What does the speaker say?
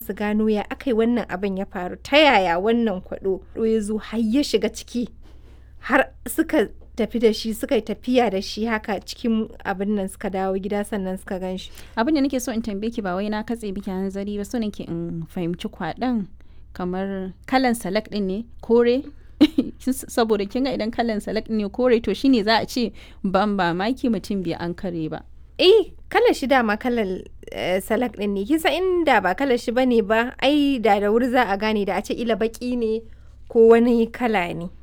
su gano ya aka yi wannan abin ya faru ta yaya wannan kwaɗo ya zo har ya shiga ciki har suka tafi da shi suka yi tafiya da shi haka cikin abin nan suka dawo gida sannan suka gan shi abin da nake so in tambaye ki ba wai na katse biki hanzari ba so nake in fahimci kwaɗon kamar kalan salak ɗin ne kore saboda kin ga idan kalan salak ne kore to shine za a ce ban ba maki mutum bai an kare ba eh kalar shi dama kalar salak din ne kisa inda ba kalar shi bane ba ai da da wuri za a gane da a ce ila baki ne ko wani kala ne